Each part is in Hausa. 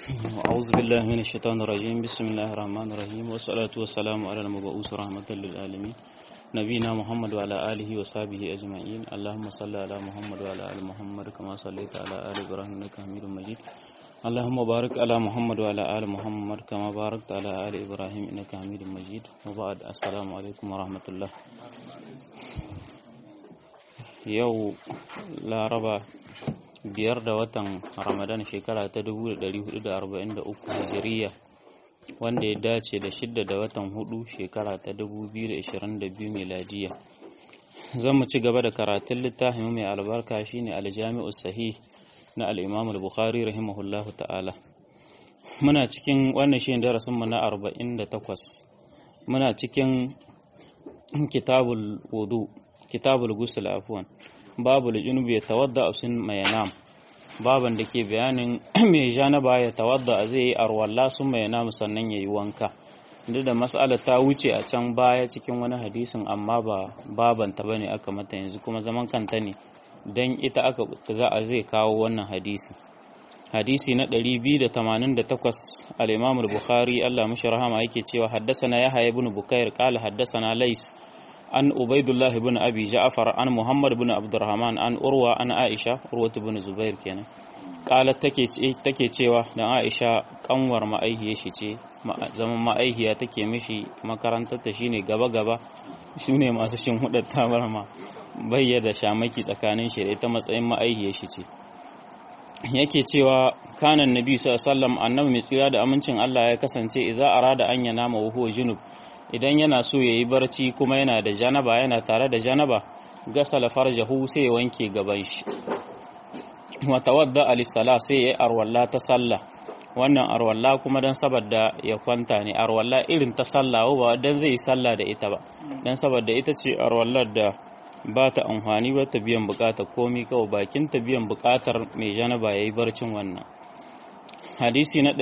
أعوذ بالله من الشيطان الرجيم بسم الله الرحمن الرحيم والصلاة والسلام على المبعوث رحمة للعالمين نبينا محمد وعلى آله وصحبه أجمعين اللهم صل على محمد وعلى آل محمد كما صليت على آل إبراهيم إنك حميد مجيد اللهم بارك على محمد وعلى آل محمد كما باركت على آل إبراهيم إنك حميد مجيد وبعد السلام عليكم ورحمة الله yau laraba biyar da watan ramadan shekara ta 1443 hijiriya wanda ya dace da shidda da watan hudu shekara ta 2022 miladiya zan mu ci gaba da karatun littafin mai albarka shine aljami'u sahih na al-imam al-bukhari rahimahullahu ta'ala muna cikin wannan shi darasin mu na 48 muna cikin kitabul wudu kitabul gusul afwan babul junubi ya tawadda sun mai nam baban da ke bayanin mai janaba ya tawadda zai yi arwalla sun mai nam sannan ya yi wanka duk da mas'ala ta wuce a can baya cikin wani hadisin amma ba babanta bane aka mata yanzu kuma zaman kanta ne dan ita aka za a zai kawo wannan hadisi hadisi na 288 al-Imam al-Bukhari Allah mishi rahama yake cewa haddasana Yahya ibn Bukair qala haddasana Lais an Ubaidullah ibn Abi Ja'far an Muhammad ibn Abdurrahman an Urwa an Aisha Urwa ibn Zubair kenan qalat take take cewa dan Aisha kanwar ma'aihiya shi ce zaman ma'aihiya take mishi makarantar ta shine gaba gaba shine masu shin hudar tabarma bayyana shamaki tsakanin shi da ita matsayin ma'aihiya shi ce yake cewa kanan nabi sallallahu annabi mai tsira da amincin Allah ya kasance idza arada an yana ma huwa junub idan yana so yayi barci kuma yana da janaba yana tare da janaba gasala farjahu sai ya wanke gaban shi wa tawadda alisala sai ya arwalla ta sallah wannan arwalla kuma dan saboda ya kwanta ne arwalla irin ta sallah ba dan zai yi sallah da ita ba dan saboda ita ce arwallar da ba ta amfani ba ta biyan bukatar komi kawai bakin ta biyan bukatar mai janaba ya yi barcin wannan hadisi na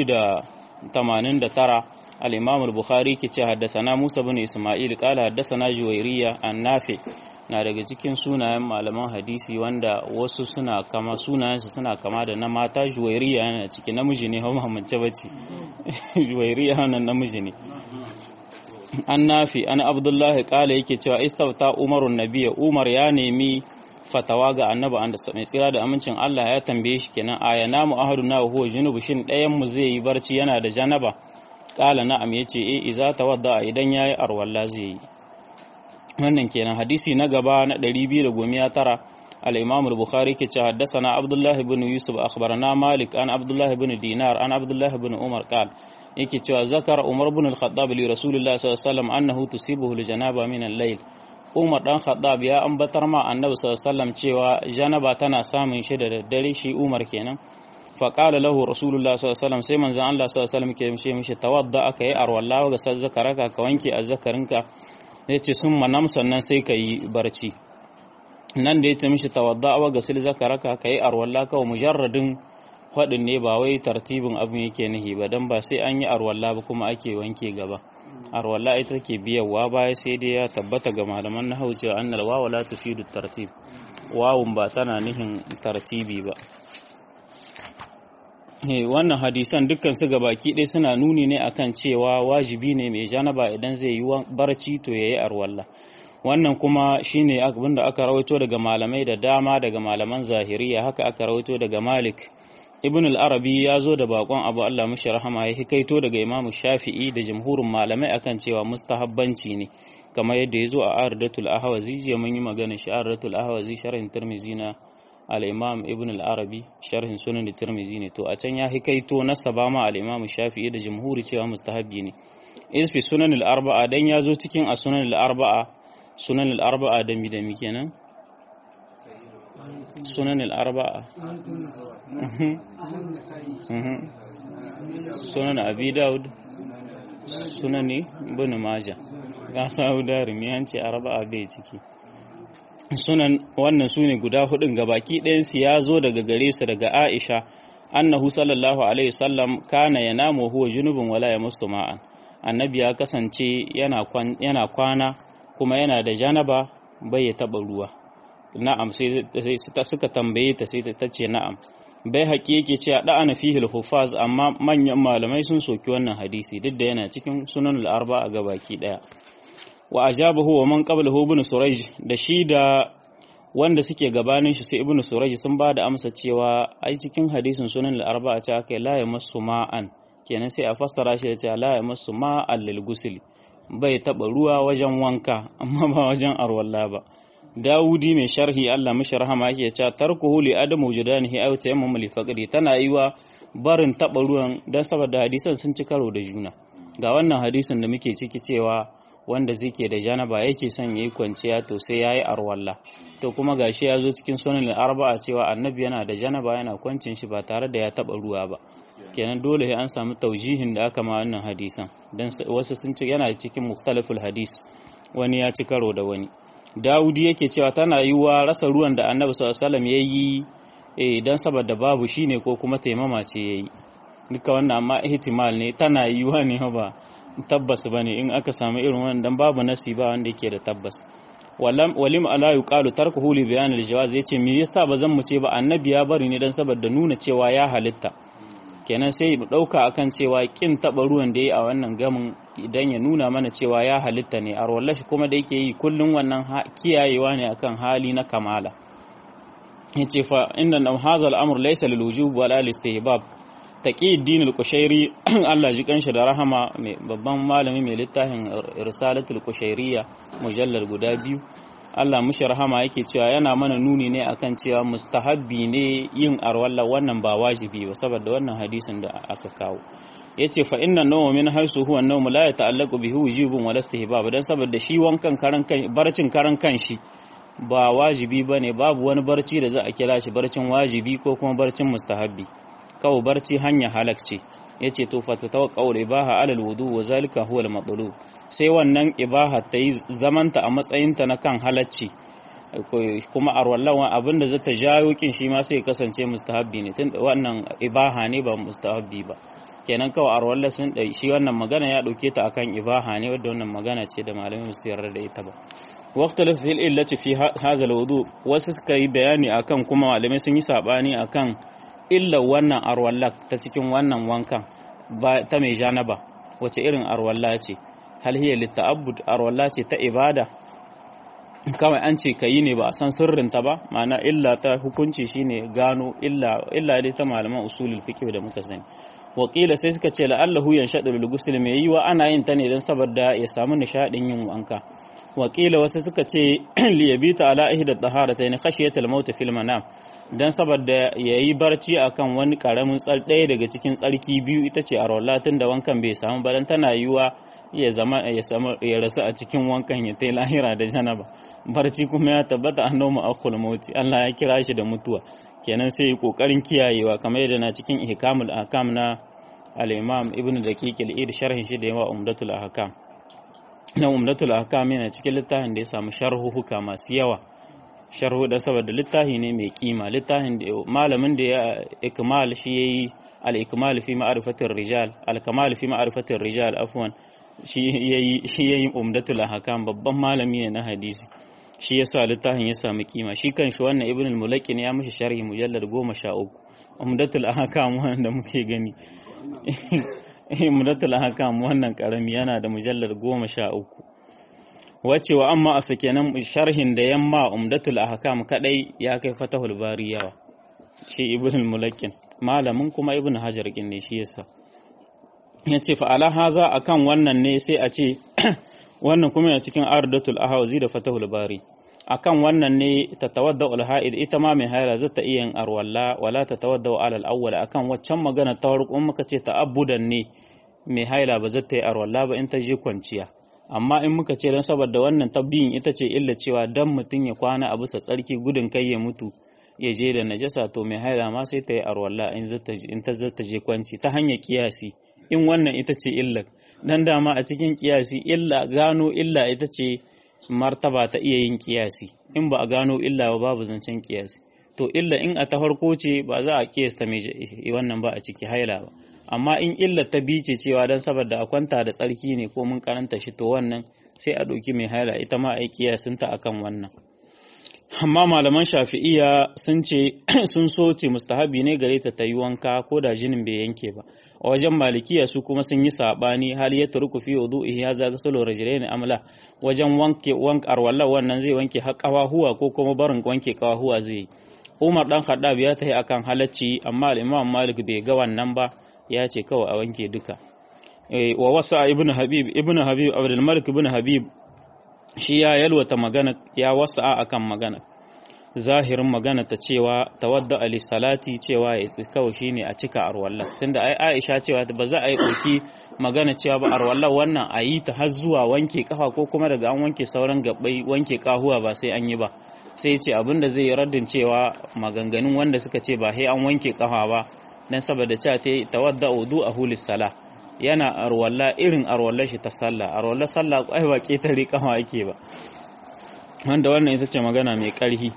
289 al-imam al-bukhari ke ce haddasana musa bin isma'il kala haddasana juwairiya an nafi na daga cikin sunayen malaman hadisi wanda wasu suna kama sunayensu suna kama da na mata juwairiya yana ciki namiji ne hau mahamance bace juwairiya wannan namiji ne an nafi an abdullahi kala yake cewa istafta umarun nabiya umar ya nemi fatawa ga annabi an mai tsira da amincin Allah ya tambaye shi kenan aya namu ahaduna huwa junubu shin ɗayan mu zai yi barci yana da janaba kala na'am yace eh iza tawadda idan yayi arwalla zai yi wannan kenan hadisi na gaba na 219 al-imam al-bukhari ke ce haddathana abdullah ibn yusuf akhbarana malik an abdullah ibn dinar an abdullah ibn umar qala yake cewa zakara umar ibn al-khattab li rasulillah sallallahu alaihi wasallam annahu tusibuhu al-janaba min al-layl umar dan khattab ya ambatar ma annabi sallallahu alaihi wasallam cewa janaba tana samun shi da daddare shi umar kenan fa qala lahu rasulullah sallallahu alaihi wasallam sai manzon Allah sallallahu alaihi wasallam ke mishi tawadda aka yi arwalla ga sazzakaraka ka wanke azzakarinka yace sun manam sannan sai ka yi barci nan da yace mishi tawadda wa ga zakaraka ka yi arwalla kawai mujarradin faɗin ne ba wai tartibin abin yake nihi ba don ba sai an yi arwalla ba kuma ake wanke gaba arwalla ita ke biyarwa baya sai dai ya tabbata ga malaman na hau cewa annal wawa la tufidu tartib wawun ba tana nihin tartibi ba wannan hadisan dukkan su baki ɗaya suna nuni ne akan cewa wajibi ne mai janaba idan zai yi barci to yayi arwalla wannan kuma shine abin da aka rawaito daga malamai da dama daga malaman zahiriya haka aka rawaito daga malik ibn al-arabi ya zo da bakon abu Allah mashi rahama ya hikaito daga imam shafi'i da jamhurin malamai akan cewa mustahabbanci ne kamar yadda ya zo a ardatul ahwazi jiya mun yi magana shi ardatul ahwazi sharhin tirmizi na al-imam ibn al-arabi sharhin sunan tirmizi ne to a can ya hikaito na sabama al-imam shafi'i da jamhuri cewa mustahabbi ne isfi sunan al-arba'a dan ya zo cikin a sunan al-arba'a sunan al-arba'a da mi da mi kenan sunan al-arba'a sunan abi daud sunan ibn majah ga sawu darimi an ce arba'a bai ciki sunan wannan sune guda hudun gabaki ɗayan su ya zo daga gare su daga Aisha annahu sallallahu alaihi wasallam kana yanamu huwa junubun wala yamassu ma'an annabi ya kasance yana kwana kuma yana da janaba bai ya taba ruwa na'am sai suka tambaye ta sai ta ce na'am bai haƙi yake cewa da'ana fihil hufaz amma manyan malamai sun soki wannan hadisi duk da yana cikin sunan al-arba a gabaki daya wa ajabahu wa man qablahu ibn surayj da shi da wanda suke gabanin shi sai ibn surayj sun ba da amsa cewa ai cikin hadisin sunan al-arba a ce aka la yamassu ma'an kenan sai a fassara shi da cewa la yamassu ma'an lil ghusl bai taba ruwa wajen wanka amma ba wajen arwalla ba Dawudi mai sharhi Allah mishi rahama yake cewa tarkuhu li adamu wujudanihi aw tayammum li faqdi tana yiwa barin taba ruwan dan saboda hadisan sun ci karo da juna ga wannan hadisin da muke ciki cewa wanda zike da janaba yake son yayi kwanciya to sai yayi arwalla to kuma gashi ya zo cikin sunan arba'a cewa annabi yana da janaba yana kwancin shi ba tare da ya taba ruwa ba kenan dole sai an samu taujihin da aka ma wannan hadisan dan wasu sun ci yana cikin mukhtalaful hadis wani ya ci karo da wani Dawudi yake cewa tana yiwuwa rasa ruwan da Annabi sallallahu alaihi wasallam yayi idan saboda babu shine ko kuma taimama ce yayi duka wannan amma ihtimal ne tana yiwuwa ne ba tabbas bane in aka samu irin wannan dan babu nasi ba wanda yake da tabbas walam walim ala yuqalu tarkuhu li bayan al-jawaz yace me yasa bazan mu ce ba annabi ya bari ne dan saboda nuna cewa ya halitta kenan sai mu dauka akan cewa kin taba ruwan da yayi a wannan gamin idan ya nuna mana cewa ya halitta ne a shi kuma da yake yi kullum wannan kiyayewa ne akan hali na kamala yace fa inna nam hadha al-amr laysa lil wujub wala lil istihbab taqiyuddin al-qushairi Allah ji kanshi da rahama mai babban malami mai littafin risalatul qushairiyya mujallal guda biyu Allah mushi rahama yake cewa yana mana nuni ne akan cewa mustahabbi ne yin arwalla wannan ba wajibi ba saboda wannan hadisin da aka kawo yace fa inna nawma min haisu huwa nawm la yata'allaqu bihi wujubun wala istihbab dan saboda shi wankan karan kan barcin karan kanshi ba wajibi bane babu wani barci da za a kira shi barcin wajibi ko kuma barcin mustahabbi kawo barci hanya halakce yace to fa tatawaqqa'u ibaha ala alwudu wa zalika huwa almatlub sai wannan ibaha ta yi zamanta a matsayinta na kan halacci kuma arwallawan abinda zata jayo kin shi ma sai kasance mustahabbi ne tun wannan ibaha ne ba mustahabbi ba kenan kawai arwalla sun ɗai shi wannan magana ya ɗauke ta akan ibaha ne wadda wannan magana ce da malamin su yarda da ita ba waqtal fil illati fi hadha alwudu wasu suka yi bayani akan kuma malamai sun yi sabani akan illa wannan arwalla ta cikin wannan wankan ba ta mai janaba wace irin arwalla ce hal hiya litta'abbud arwalla ce ta ibada kawai an ce kayi ne ba a san sirrinta ba ma'ana illa ta hukunci shine gano illa illa dai ta malaman usulul fiqh da muka sani wakila sai suka ce la'allahu yanshadu lil ghusl mai yiwa ana yin ta ne dan saboda ya samu nishadin yin wanka wakila wasu suka ce li yabita ala ihda taharatayn khashiyatal maut fil manam dan saboda yayi barci akan wani karamin tsar ɗaya daga cikin tsarki biyu ita ce arwallatin da wankan bai samu ba dan tana yiwa ya zama ya samu ya rasu a cikin wankan ya tai lahira da janaba barci kuma ya tabbata annabi akhul mauti Allah ya kira shi da mutuwa kenan sai kokarin kiyayewa kamar yadda na cikin ihkamul ahkam na al-imam ibn daqiq al-id sharhin shi da yawa umdatul ahkam na umdatul ahkam yana cikin littafin da ya samu sharhuhuka masu yawa sharhu da saboda littafi ne mai kima littafin da malamin da ya ikmal shi yayi al-ikmal fi ma'rifatir rijal al-kamal fi ma'rifatir rijal afwan shi yayi shi yayi umdatul ahkam babban malami ne na hadisi shi yasa littafin ya samu kima shi kanshi wannan ibn al-mulaqin ya mishi sharhi mujallad 13 umdatul ahkam wanda muke gani umdatul ahkam wannan karami yana da mujallad 13 wace wa amma a sakenan sharhin da yamma umdatul ahkam kadai ya kai fatahul bari yawa shi ibn al-mulaqin malamin kuma ibn hajar kin ne shi yasa yace fa ala haza akan wannan ne sai a ce wannan kuma yana cikin ardatul ahwazi da fatahul bari akan wannan ne tatawadda al-ha'id ita ma mai haila za ta iya yin arwalla wala tatawadda ala al-awwal akan waccan magana ta farko muka ce ta'abbudan ne mai haila ba za ta yi arwalla ba in ta je kwanciya amma in muka ce dan saboda wannan tabbiyin ita ce illa cewa dan mutum ya kwana a bisa tsarki gudun kai ya mutu ya je da najasa to mai haila ma sai ta yi arwalla in ta zata je kwanci ta hanyar kiyasi in wannan ita ce illar dan dama a cikin kiyasi illa gano illa ita ce martaba ta iya yin kiyasi in ba a gano illa ba babu zancen kiyasi to illa in a ta farko ce ba za a kiyasta mai wannan ba a ciki haila ba amma in illa ta bice cewa dan saboda a kwanta da tsarki ne ko mun karanta shi to wannan sai a ɗauki mai haila ita ma a yi kiyasinta akan wannan amma malaman shafi'iya sun ce sun so ce mustahabi ne gare ta ta yi wanka ko da jinin bai yanke ba a wajen malikiya su kuma sun yi sabani hali ya turku fi wudu'i ya zaga salo rajulaini amla wajen wanke wank arwalla wannan zai wanke har kawahuwa ko kuma barin wanke kawahuwa zai yi Umar dan Khaddab ya tafi akan halacci amma al-Imam Malik bai ga wannan ba ya ce kawai a wanke duka wa wasa ibn Habib ibn Habib Abdul Malik ibn Habib shi ya yalwata magana ya wasa akan magana zahirin magana ta cewa tawadda ali salati cewa ya kawai shine a cika arwalla tunda ai Aisha cewa ba za a yi ɗauki magana cewa ba arwalla wannan a yi ta har zuwa wanke kafa ko kuma daga an wanke sauran gabbai wanke kahuwa ba sai an yi ba sai ce abin da zai yi raddin cewa maganganun wanda suka ce ba sai an wanke kafa ba dan saboda cewa ta tawadda wudu a hulis sala yana arwalla irin arwallar shi ta sallah arwallar sallah ai ba ketare kafa ake ba wanda wannan ita ce magana mai karhi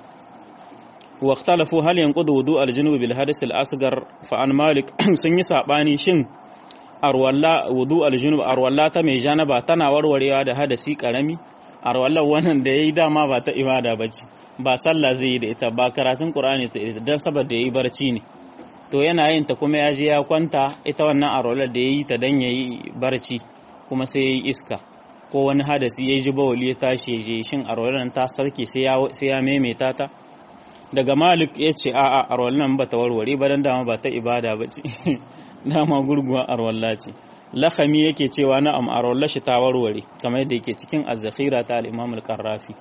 واختلفوا هل ينقض وضوء الجنوب بالحدث الأصغر فعن مالك sun yi sabani shin arwalla wudu aljunub arwalla ta mai janaba tana warwarewa da hadasi karami arwallar wannan da yayi dama ba ta ibada bace ba sallah zai yi da ita ba karatun qur'ani ta ita dan saboda yayi barci ne to yana yin ta kuma ya je ya kwanta ita wannan arwallar da yayi ta dan yayi barci kuma sai yayi iska ko wani hadasi ya ji bawali ya tashi ya je shin arwallar ta sarki sai ya sai ya maimaita ta daga malik ya ce a'a arwallan ba ta warware ba dan dama ba ta ibada ba ce dama gurguwa arwalla ce lakami yake cewa na'am arwalla shi ta warware kamar yadda yake cikin az-zakhira ta al-imam al-qarrafi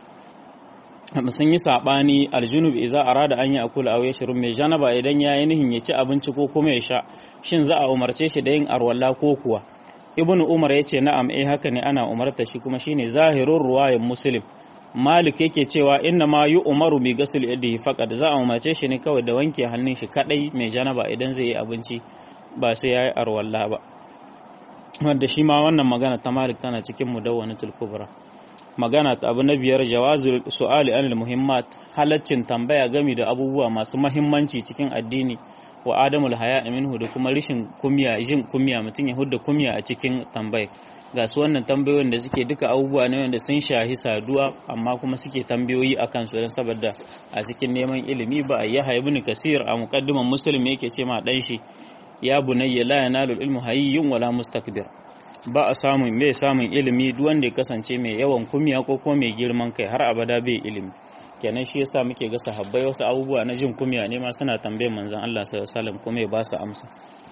sun yi sabani aljunub idza arada an yakula aw yashrub mai janaba idan ya yi nihin ya ci abinci ko kuma ya sha shin za a umarce shi da yin arwalla ko kuwa ibnu umar yace na'am eh haka ne ana umarta shi kuma shine zahirur ruwayan muslim Malik yake cewa inna ma yi umaru bi gasul yadihi faqad za a umarce shi ne kawai da wanke hannun shi kadai mai janaba idan zai yi abinci ba sai yayi arwalla ba wanda shi ma wannan magana ta Malik tana cikin mudawwanatul kubra magana ta abu na biyar jawazul su'ali anil muhimmat halaccin tambaya gami da abubuwa masu mahimmanci cikin addini wa adamul haya minhu da kuma rishin kumya jin kumya mutum ya hudda kumya a cikin tambaya ga su wannan tambayoyin da suke duka abubuwa ne wanda sun shahi saduwa amma kuma suke tambayoyi a kansu don saboda a cikin neman ilimi ba a yahya ibn kasir a muqaddiman muslim yake ce ma dan shi ya bunayya la yanalu ilmu hayyun wala mustakbir ba a samun mai samun ilimi duk wanda ya kasance mai yawan kumiya ko kuma mai girman kai har abada bai ilimi kenan shi yasa muke ga sahabbai wasu abubuwa na jin kumiya ne ma suna tambayar manzon Allah sallallahu alaihi wasallam kuma ya ba su amsa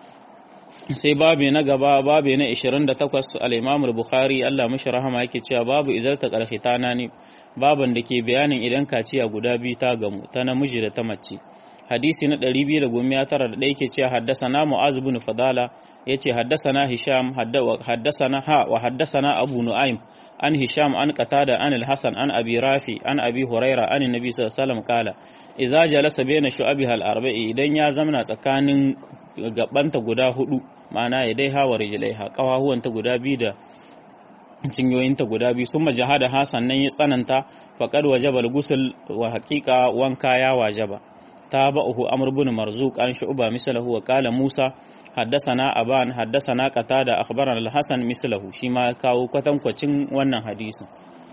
sai babi na gaba babi na 28 al-Imam al-Bukhari Allah mishi rahama yake cewa babu izarta qarhitana ne baban da ke bayanin idan kaciya guda biyu ta gamu ta namiji da ta mace hadisi na 291 yake cewa haddasana Mu'az ibn Fadala yace haddasana Hisham haddasana ha wa haddasana Abu Nu'aym an Hisham an Qatada an al-Hasan an Abi Rafi an Abi Huraira an Nabi sallallahu alaihi wasallam kala idza jalasa baina shu'abiha al-arba'i idan ya zamana tsakanin gabanta guda hudu ma'ana ya dai hawa rijlaiha kawahuwanta guda biyu da cinyoyinta guda biyu sun majahada ha sannan ya tsananta faqad wajaba al-ghusl wa haqiqa wanka ya wajaba تابعه عمرو بن مرزوق عن شعبة مثله وقال موسى حدثنا أبان حدثنا قتادة أخبرنا الحسن مثله شما كاو كتم كوچين wannan hadisin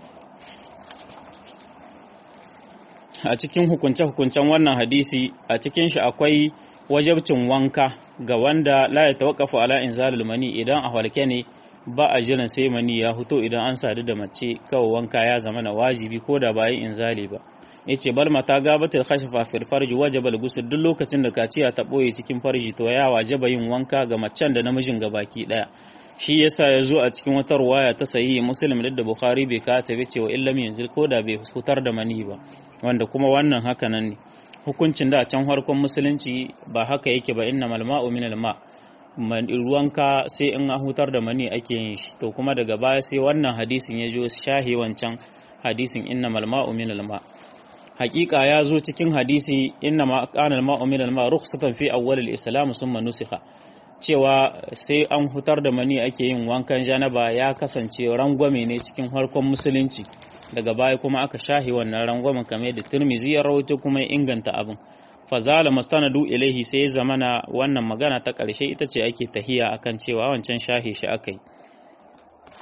a cikin hukunce-hukuncen wannan hadisi a cikin shi akwai wajabcin wanka ga wanda la ya tawakkafu ala inzalul mani idan a halke ne ba a jiran sai mani ya fito idan an sadu da mace kawai wanka ya zama na wajibi ko da bayan inzali ba yace bal mata gabatul khashfa fil farji wajaba al duk lokacin da kaciya ta boye cikin farji to ya wajaba yin wanka ga macen da namijin gabaki daya shi yasa ya zo a cikin wata ruwaya ta sahihi muslim da bukhari bai ka ta bace wa illam yanzu ko da bai hutar da mani ba wanda kuma wannan haka nan ne hukuncin da can harkon musulunci ba haka yake ba innamal ma'u minal ma ruwanka sai in hutar da mani ake yin shi to kuma daga baya sai wannan hadisin ya jo shahi wancan hadisin innamal ma'u minal ma' hakika ya zo cikin hadisi inna ma kana al-ma'u min al-ma' rukhsatan fi awwal al-islam summa nusikha cewa sai an hutar da mani ake yin wankan janaba ya kasance rangwame ne cikin harkon musulunci daga baya kuma aka shahi wannan rangwamen kamar da Tirmizi ya rawaito kuma ya inganta abin fazala mustanadu ilaihi sai zamana wannan magana ta ƙarshe ita ce ake tahiya akan cewa wancan shahi shi akai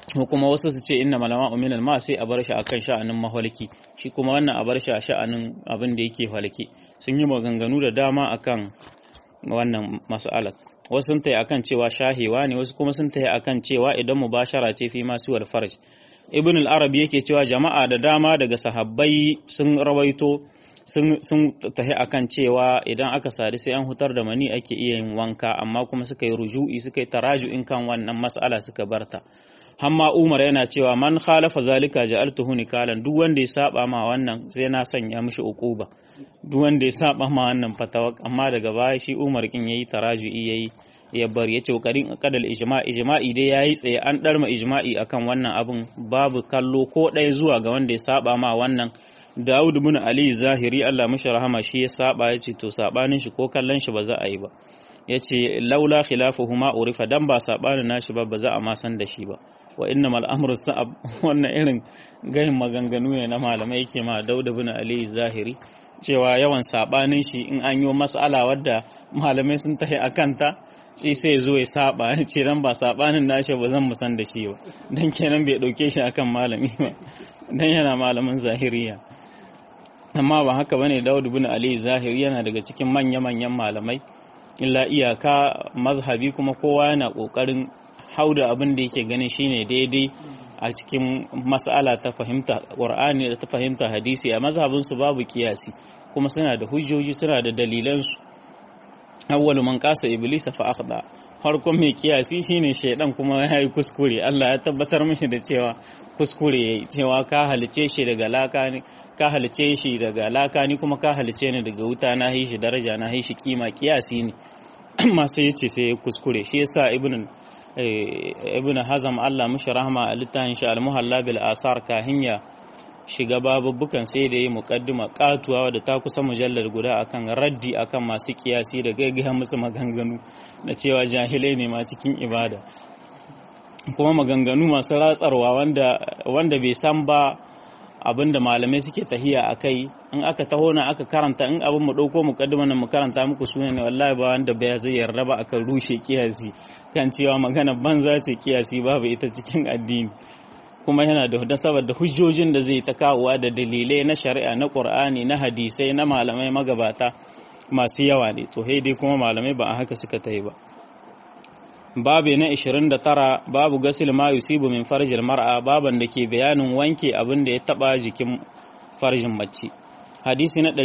ko kuma wasu su ce inna malama uminal ma sai a bar shi akan sha'anin mahalki shi kuma wannan a bar shi a sha'anin abin da yake halki sun yi maganganu da dama akan wannan mas'alar wasu sun tayi akan cewa shahewa ne wasu kuma sun tayi akan cewa idan mubashara ce fi masu wal farj ibn al-arabi yake cewa jama'a da dama daga sahabbai sun rawaito sun sun tahi akan cewa idan aka sadu sai an hutar da mani ake iya yin wanka amma kuma suka yi ruju'i suka yi taraju'in kan wannan mas'ala suka barta hamma umar yana cewa man khalafa zalika ja'altuhu nikalan duk wanda ya saba ma wannan sai na sanya mishi uquba duk wanda ya saba ma wannan fatawa amma daga baya shi umar kin yayi taraju'i yayi ya bar yace kokarin kadal ijma ijma'i dai yayi tsaye an darma ijma'i akan wannan abun babu kallo ko ɗaya zuwa ga wanda ya saba ma wannan Dawud bin Ali Zahiri Allah mishi rahama shi ya saba yace to sabanin shi ko kallon shi ba za a yi ba yace laula khilafuhuma urifa dan ba sabanin nashi ba ba za a ma san da shi ba wa innamal amru sa'ab wannan irin gayin maganganu ne na malamai yake ma Dawud bin Ali Zahiri cewa yawan sabanin shi in an yi mas'ala wadda malamai sun tahi akan ta shi sai zo ya saba ce dan ba sabanin nashi ba zan musan da shi ba dan kenan bai dauke shi akan malami ba dan yana malamin zahiriya amma ba haka bane Dawud bin Ali Zahiri yana daga cikin manya-manyan malamai illa iyaka mazhabi kuma kowa yana kokarin hauda abin da yake ganin shine daidai a cikin mas'ala ta fahimta Qur'ani da ta fahimta hadisi a mazhabin su babu kiyasi kuma suna da hujjoji suna da dalilan su awwalu man qasa iblisa fa akhda farkon mai kiyasi shine shaidan kuma ya yi kuskure Allah ya tabbatar mishi da cewa kuskure yayi cewa ka halice shi daga laka ne ka halice shi daga laka ni kuma ka halice ni daga wuta na yi shi daraja na yi shi kima kiyasi ne amma sai yace sai ya kuskure shi yasa ibn ibn hazam Allah mishi rahma a littafin shi al-muhalla bil asar kahinya shiga babubbukan sai da yi mukaddima katuwa da ta kusa mujallar guda akan raddi akan masu kiyasi da gaggaya musu maganganu na cewa jahilai ne ma cikin ibada kuma maganganu masu ratsarwa wanda wanda bai san ba abinda malamai suke tahiya a kai in aka taho na aka karanta in abin mu ɗauko mukaddima nan mu karanta muku suna ne wallahi ba wanda bai zai yarda ba akan rushe kiyasi kan cewa magana banza ce kiyasi babu ita cikin addini kuma yana da saboda hujjojin da zai ta kawowa da dalilai na shari'a na ƙur'ani na hadisai na malamai magabata masu yawa ne to dai kuma malamai ba a haka suka ta yi ba babu na 29 babu gasil ma yusibu min farjil mar'a baban da ke bayanin wanke abin da ya taba jikin farjin mace hadisi na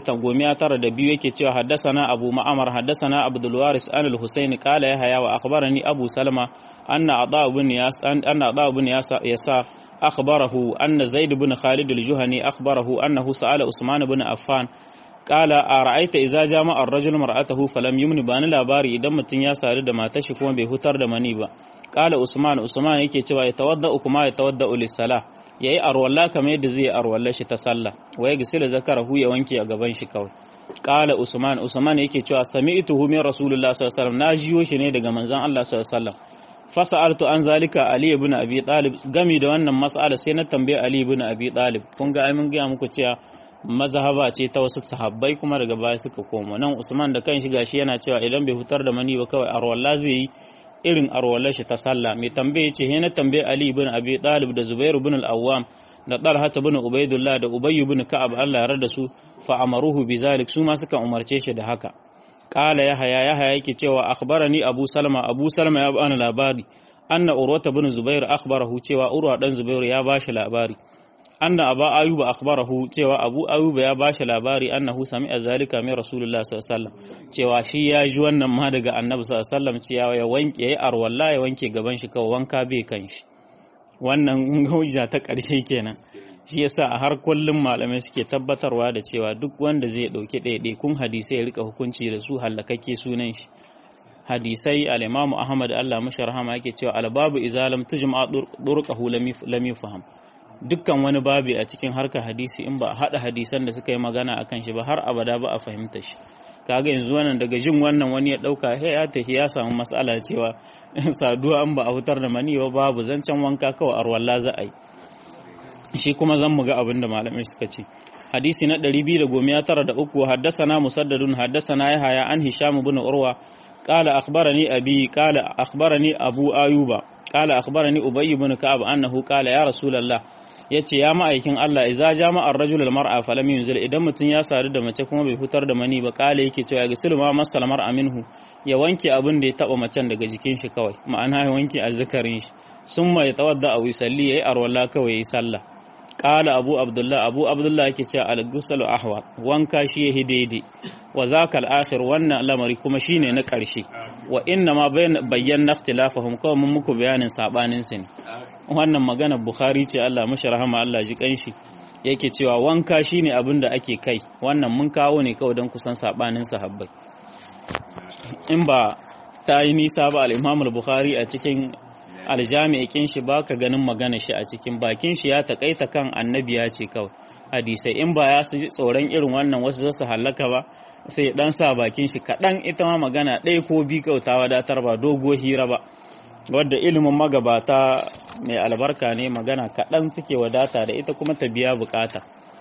292 yake cewa haddasana abu ma'amar haddasana abdul waris an al-husayn qala ya haya wa akhbarani abu salma anna ata ibn yas anna ata ibn yasa akhbarahu anna zaid ibn khalid al-juhani akhbarahu annahu sa'ala usman ibn affan qala ara'aita idza jama'a ar-rajulu mar'atahu falam yumni bani labari idan mutun ya sadu da matar shi kuma bai hutar da mani ba qala usman usman yake cewa ya tawadda kuma ya tawadda lis-salah yayi arwalla kamar yadda zai arwalla shi ta sallah wa ya gisila zakarahu ya wanke a gaban shi kawai qala usman usman yake cewa sami'tuhu min rasulullah sallallahu alaihi wasallam na jiyo shi ne daga manzon Allah sallallahu alaihi wasallam fasa'altu an zalika ali ibn abi talib gami da wannan mas'ala sai na tambaye ali ibn abi talib kun ga ai mun ga muku cewa mazhaba ce ta wasu sahabbai kuma daga baya suka komo nan usman da kanshi gashi yana cewa idan bai hutar da mani ba kawai arwalla zai yi irin arwallar shi ta sallah mai tambaye ce he na tambaye ali ibn abi talib da zubair ibn al-awwam da talha ibn ubaidullah da ubay ibn ka'ab Allah ya rada su fa amaruhu bizalik su ma suka umarce shi da haka qala yahya yahya yake cewa akhbarani abu salma abu salma ya bani labari anna urwata ibn zubair akhbarahu cewa urwa dan zubair ya bashi labari anna aba ayuba akhbarahu cewa abu ayuba ya bashi labari annahu sami'a zalika min rasulullah sallallahu alaihi wasallam cewa shi ya ji wannan ma daga annabi sallallahu alaihi wasallam cewa ya wanke yayi arwalla ya wanke gaban shi kawai wanka bai kan shi wannan hujja ta ƙarshe kenan shi yasa a har kullum malamai suke tabbatarwa da cewa duk wanda zai dauki ɗaiɗaikun hadisai ya rika hukunci da su hallakakke sunan shi hadisai al-Imam Ahmad Allah mashi rahama yake cewa al-babu izalam tujma durqahu lam yufham dukkan wani babi a cikin harkar hadisi in ba a haɗa hadisan da suka yi magana a kan shi ba har abada ba a fahimta shi kaga yanzu wannan daga jin wannan wani ya ɗauka he ya tafi ya samu matsala cewa saduwa an ba a hutar da mani ba babu zancen wanka kawai arwalla za a yi shi kuma zan mu ga abin da malamai suka ce hadisi na 293 haddasana musaddadun haddasana yahaya an hisham ibn urwa qala akhbarani abi qala akhbarani abu ayuba qala akhbarani ubay ibn ka'ab annahu qala ya rasulullah yace ya ma'aikin Allah idza jama'a ar-rajul al-mar'a falam yunzil idan mutun ya sadu da mace kuma bai fitar da mani ba qala yake cewa ga sulma masal mar'a minhu ya wanke abin da ya taba macen daga jikin shi kawai ma'ana ya wanke azzakarin shi summa ya tawadda aw yusalli yayi arwala kawai yayi sallah qala abu abdullah abu abdullah yake cewa al-ghusl ahwa wanka shi yahi daidai wa zaka al-akhir wannan lamari kuma shine na karshe wa inna ma bayyana ikhtilafahum kawai mun muku bayanin sabanin su ne wannan magana bukhari ce Allah mashi rahama Allah ji kanshi yake cewa wanka shine abin da ake kai wannan mun kawo ne kawai don kusan sabanin sahabbai in ba ta yi nisa ba al-Imam al-Bukhari a cikin aljami'in shi baka ganin magana shi a cikin bakin shi ya takaita kan annabi ya ce kawai hadisai in ba ya su ji tsoron irin wannan wasu za su hallaka ba sai dan sa bakin shi kaɗan ita ma magana ɗaya ko bi kauta wadatar ba dogo hira ba wadda ilimin magabata mai albarka ne magana kaɗan suke wadata da ita kuma ta biya bukata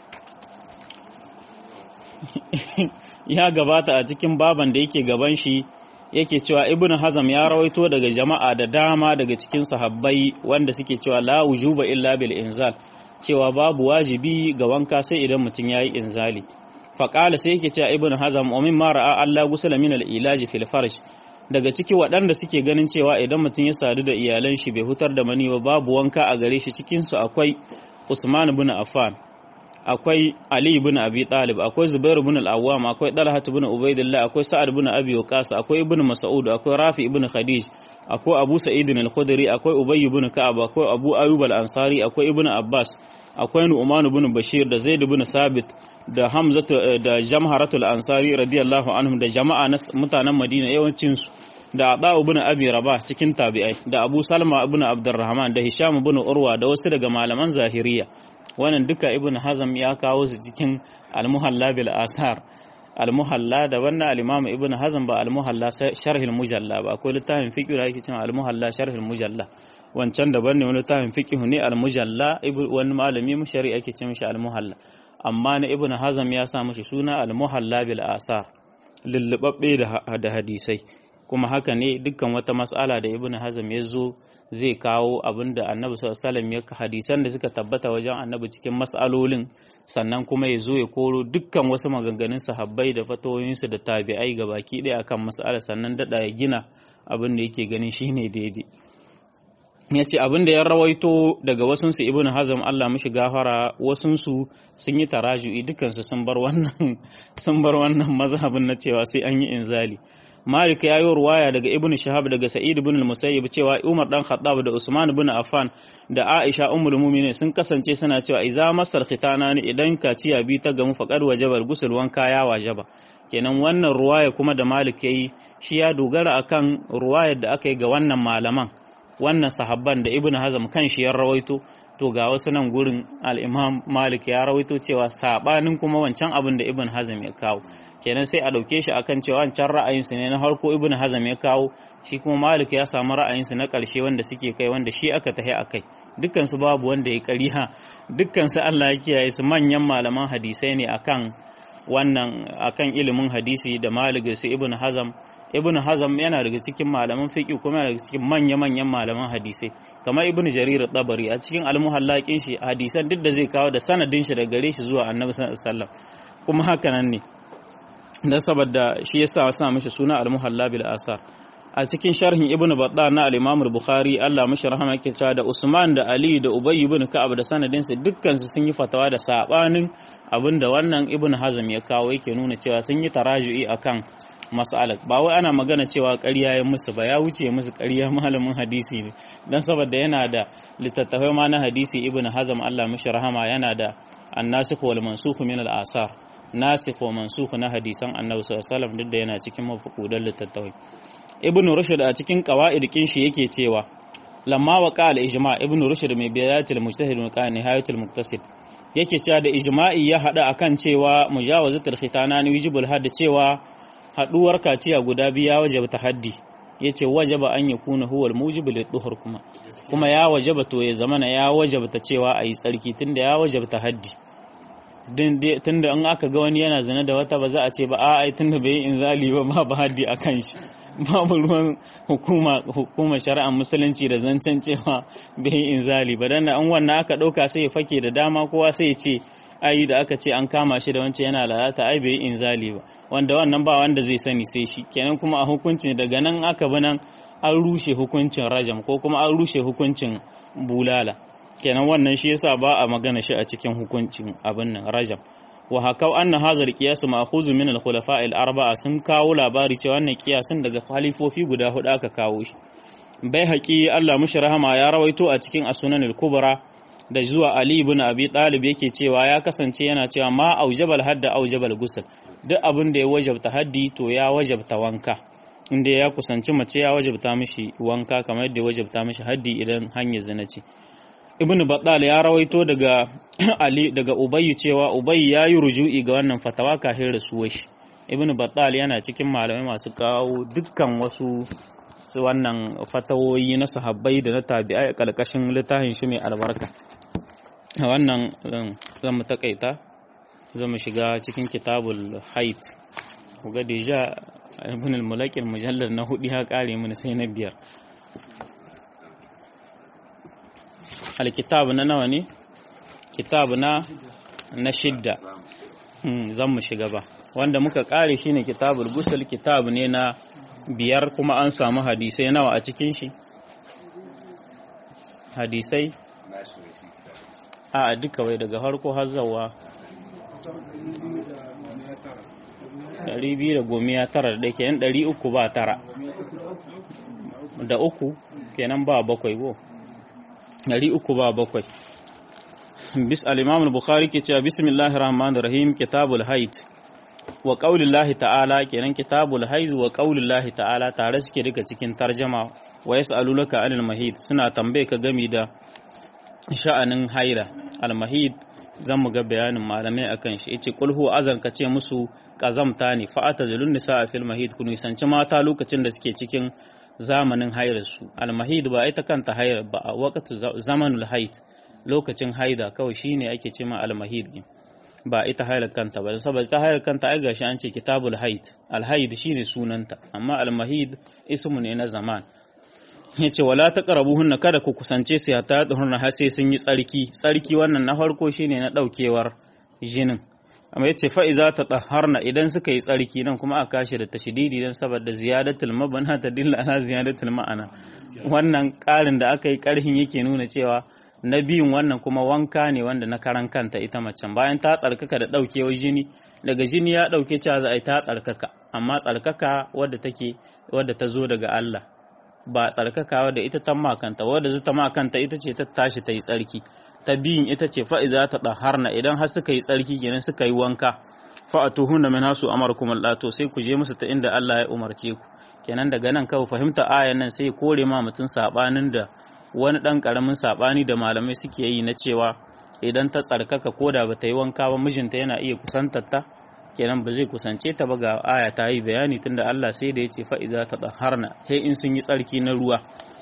ya gabata a cikin baban da yake gaban shi yake cewa ibn hazam ya rawaito daga jama'a da dama daga cikin sahabbai wanda suke cewa la wujuba illa bil inzal cewa babu wajibi ga wanka sai idan mutum yayi inzali faqala sai yake cewa ibn hazam wa mimma ra'a Allah gusala min al ilaji fil farj daga ciki waɗanda suke ganin cewa idan mutum ya sadu da iyalan shi bai hutar da mani ba babu wanka a gare shi cikin su akwai Usman ibn Affan akwai Ali ibn Abi Talib akwai Zubair ibn al-Awwam akwai Talha ibn Ubaidillah akwai Sa'ad ibn Abi Waqqas akwai Ibn Mas'ud akwai Rafi ibn Khadij akwai Abu Sa'id al-Khudri akwai Ubay ibn Ka'ab akwai Abu Ayyub al-Ansari akwai Ibn Abbas akwai Nu'man ibn Bashir da Zaid ibn Sabit da Hamza da Jamharatul Ansari radiyallahu anhum da jama'a na mutanen Madina yawancin su da Aba ibn Abi Rabah cikin tabi'ai da Abu Salma ibn Abdurrahman da Hisham ibn Urwa da wasu daga malaman Zahiriya wannan duka ibn hazam ya kawo su cikin almuhalla bil asar almuhalla da wannan al-imam ibn hazam ba almuhalla sharhil mujalla ba akwai littafin fiqh da yake cewa almuhalla sharhil mujalla wancan daban ne wani littafin fiqh ne almujalla wani malami mushari ake ce mishi almuhalla amma na ibn hazam ya sa mishi suna almuhalla bil asar lullubabbe da hadisai kuma haka ne dukkan wata mas'ala da ibn hazam ya zo zai kawo abin da annabi sallallahu ya hadisan da suka tabbata wajen annabi cikin mas'alolin sannan kuma ya zo ya koro dukkan wasu maganganun sahabbai da fatoyinsu da tabi'ai ga baki ɗaya akan mas'ala sannan daɗa ya gina abin da yake ganin shine daidai ya ce abin da ya rawaito daga wasunsu ibn hazam Allah mishi gafara wasunsu sun yi taraju'i dukansu sun bar wannan sun bar wannan mazhabin na cewa sai an yi inzali Malik ya yi ruwaya daga Ibn Shahab daga Sa'id ibn al-Musayyib cewa Umar dan Khattab da Usman ibn Affan da Aisha ummul mu'minin sun kasance suna cewa idza masal khitana ne idan kaciya bi ta gamu faqad wajaba gusul wanka ya wajaba kenan wannan ruwaya kuma da Malik yayi shi ya dogara akan ruwayar da aka yi ga wannan malaman wannan sahabban da Ibn Hazm kan shi ya rawaito to ga wasu nan gurin al-Imam Malik ya rawaito cewa sabanin kuma wancan abin da Ibn Hazm ya kawo kenan sai a ɗauke shi akan cewa wancan ra'ayinsu ne na harko ibn hazam ya kawo shi kuma malik ya samu ra'ayinsu na ƙarshe wanda suke kai wanda shi aka tahi a kai dukkansu babu wanda ya ƙariha dukkansu allah ya kiyaye su manyan malaman hadisai ne akan wannan akan ilimin hadisi da malik su ibn hazam ibn hazam yana daga cikin malaman fiqh kuma yana daga cikin manya-manyan malaman hadisai kamar ibn jarir tabari a cikin almuhallakin shi hadisan duk da zai kawo da sanadin shi daga gare shi zuwa annabi sallallahu alaihi wasallam kuma haka nan ne dan saboda shi yasa sa mishi suna al-muhalla bil asar a cikin sharhin ibn battah na al-imam al-bukhari Allah mishi rahama yake cewa da Usman da Ali da Ubay ibn Ka'ab da sanadin su dukkan su sun yi fatawa da sabanin abinda wannan ibn Hazm ya kawo yake nuna cewa sun yi taraju'i akan mas'alar ba wai ana magana cewa ƙarya ya musu ba ya wuce musu ƙarya malamin hadisi ne dan saboda yana da littattafai ma na hadisi ibn Hazm Allah mishi rahama yana da an-nasikh wal mansukh min al-asar nasikh wa mansukh na hadisan annabi sallallahu alaihi wasallam duk da yana cikin mafukudan littattafai ibn rushd a cikin qawaid kin shi yake cewa lamma wa qala ijma ibn rushd mai bidayatul mujtahid wa qala nihayatul muqtasid yake cewa da ijma'i ya hada akan cewa mujawazatul khitana ni wajibul hadd cewa haduwar kaciya guda biyu ya wajaba haddi yace wajaba an yakuna huwa al-mujib lid-duhur kuma kuma ya wajaba to ya zamana ya wajaba cewa ayi tsarki tunda ya wajaba haddi tunda in aka ga wani yana zina da wata ba za a ce ba a ai tunda bai yi inzali ba ma ba haddi a kan shi babu ruwan hukuma hukumar shari'ar musulunci da zancen cewa bai inzali ba dan an wannan aka ɗauka sai ya fake da dama kowa sai ya ce ai da aka ce an kama shi da wancan yana lalata ai bai inzali ba wanda wannan ba wanda zai sani sai shi kenan kuma a hukuncin daga nan aka bi nan an rushe hukuncin rajam ko kuma an rushe hukuncin bulala kenan wannan shi yasa ba a magana shi a cikin hukuncin abin nan rajam wa hakau anna hazal qiyas ma'khuz min al-khulafa al-arba'a sun kawo labari cewa wannan kiyasin daga khalifofi guda hudu aka kawo shi bai haƙi Allah mushi rahama ya rawaito a cikin as-sunan al-kubra da zuwa Ali ibn Abi Talib yake cewa ya kasance yana cewa ma aujabal hadda aujabal gusl duk abin da ya wajabta haddi to ya wajabta wanka inda ya kusanci mace ya wajabta mishi wanka kamar yadda ya wajabta mishi haddi idan hanyar zina ce ibn battal ya rawaito daga ali daga ubayy cewa ubayy ya yi ruju'i ga wannan fatawa kafin rasuwar shi ibn battal yana cikin malamai masu kawo dukkan wasu wannan fatawoyi na sahabbai da na tabi'ai a kalkashin littafin shi mai albarka wannan zan mu takaita zan mu shiga cikin kitabul hait ga deja ibn al-mulakil mujallar na hudu ya kare mana sai na biyar alkitab na nawa ne kitab na na shidda zan mu shiga ba wanda muka kare shine kitabul gusul kitab ne na biyar kuma an samu hadisai nawa a cikin shi hadisai a duka wai daga harko har zawa 219 da ke yan 300 ba tara da uku kenan ba bakwai go 300 ba bakwai bis al-imam al-bukhari ke cewa bismillahir rahmanir rahim kitabul haid wa qaulillahi ta'ala kenan kitabul haid wa qaulillahi ta'ala tare suke duka cikin tarjama wa yas'alunaka anil mahid suna tambaye ka gami da sha'anin haila al-mahid zan mu ga bayanin malamai akan shi yace qul huwa azan ka ce musu kazamta ne fa atazilun nisa fil mahid kun nisanci mata lokacin da suke cikin zamanin hairar su al-mahid ba ita kanta hairar ba a waqtu zamanul haid lokacin haida kawai shine ake ce ma al-mahid din ba ita hailar kanta ba saboda ta hailar kanta ai gashi an ce kitabul haid al-haid shine sunanta amma al-mahid ismu ne na zaman yace wala taqrabuhunna kada ku kusance su ta tsohon har sai sun yi tsarki tsarki wannan na farko shine na daukewar jinin amma yace fa iza tatahharna idan suka yi tsarki nan kuma aka kashe da tashdidi dan saboda ziyadatul mabana ta dilla ala ziyadatul ma'ana wannan karin da aka yi karhin yake nuna cewa na biyun wannan kuma wanka ne wanda na karan kanta ita macen bayan ta tsarkaka da daukewar jini daga jini ya dauke cewa za a yi ta tsarkaka amma tsarkaka wadda take wadda ta zo daga Allah ba tsarkaka wadda ita ta makanta wadda zata makanta ita ce ta tashi ta yi tsarki ta biyun ita ce fa'iza ta ɗaharna idan har suka yi tsarki kenan suka yi wanka fa'atuhunna min hasu amarkum Allah to sai ku je musu ta inda Allah ya umarce ku kenan daga nan kawai fahimta ayan nan sai kore ma mutum sabanin da wani dan karamin sabani da malamai suke yi na cewa idan ta tsarkaka koda ba ta yi wanka ba mijinta yana iya kusantar ta kenan ba zai kusance ta ba ga aya ta yi bayani tunda Allah sai da ya ce fa'iza ta ɗaharna sai in sun yi tsarki na ruwa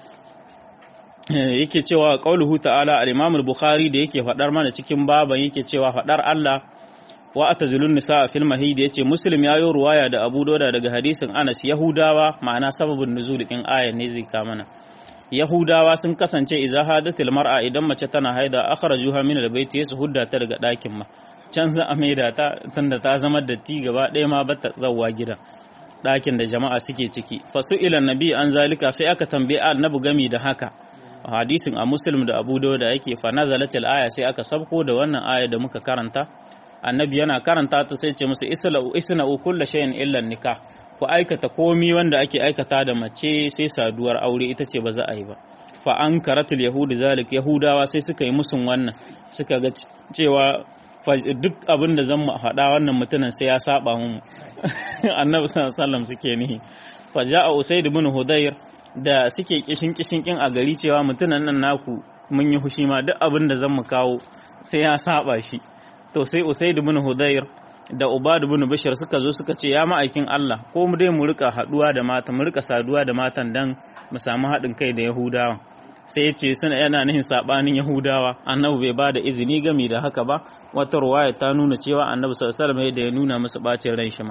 yake cewa qauluhu ta'ala al-Imam al-Bukhari da yake fadar mana cikin baban yake cewa fadar Allah wa atazilun nisa fil mahid yace Muslim yayo ruwaya da Abu Dawud daga hadisin Anas Yahudawa ma'ana sababin nuzul din ayan ne zai ka mana Yahudawa sun kasance idza hadatil mar'a idan mace tana haida akhrajuha min al-bayt yasu hudda ta daga dakin ma can za a maida ta tunda ta zama datti gaba ɗaya ma bata tsawa gida ɗakin da jama'a suke ciki fasu ila nabi an zalika sai aka tambaye annabi gami da haka hadisin a muslim da abu da yake fa nazalat aya sai aka sabko da wannan aya da muka karanta annabi yana karanta ta sai ce musu isna'u isna'u kullu shay'in illa nikah ku aikata komi wanda ake aikata da mace sai saduwar aure ita ce ba za a yi ba fa an karatul yahudi zalik yahudawa sai suka yi musun wannan suka ga cewa duk abin da zan faɗa wannan mutumin sai ya saba mu annabi sallallahu alaihi suke nihi fa ja'a usayd ibn hudayr da suke kishin kishin kin a gari cewa mutumin nan naku mun yi hushi ma duk abin da zan mu kawo sai ya saba shi to sai usayd ibn hudayr da ubad ibn bashir suka zo suka ce ya ma'aikin Allah ko mu dai mu rika haduwa da mata mu rika saduwa da matan dan mu samu haɗin kai da yahudawa sai ya ce suna yana nihin sabanin yahudawa annabi bai ba da izini gami da haka ba wata ruwaya ta nuna cewa annabi sallallahu alaihi wasallam da ya nuna musu bacin ran shi ma